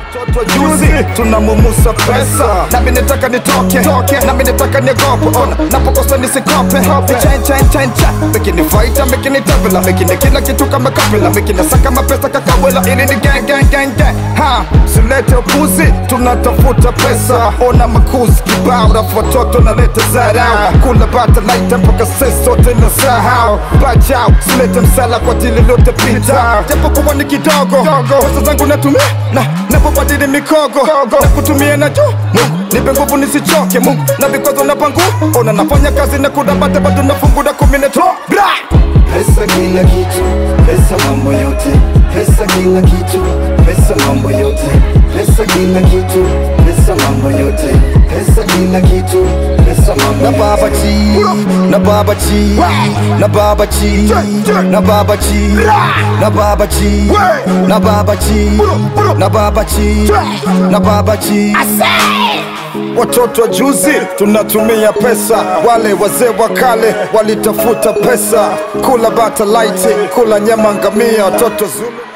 Watoto juzi tunamumusa pesa nami nataka nitoke toke nami nataka niogope ona napokosa nisikope chain chain chain cha mekini faita mekini tabela mekini kila kitu kama kapela mekini saka mapesa kakawela ili ni gang gang gang gang ha silete upuzi tunatafuta pesa ona makuzi kibao rafu watoto naleta zarau kula bata laita mpaka sisi sote na sahau bajau silete msala kwa dili lote pita japo kuwa ni kidogo pesa zangu natumia na napobadili mikogo na kutumia na juu Mungu nipe nguvu nisichoke Mungu na vikwazo na pangu ona nafanya kazi na kudabata bado nafungura kumi na tro bra Pesa kila kitu, pesa mambo yote, pesa kila kitu, pesa mambo yote, pesa kila kitu, pesa mambo yote, pesa kila kitu, pesa mambo na yote. baba chi na baba chi na baba chi na baba chi na baba chi na baba chi na baba chi na baba chi Watoto wa juzi tunatumia pesa, wale wazee wa kale walitafuta pesa, kula bata laiti, kula nyama ngamia, watoto Zulu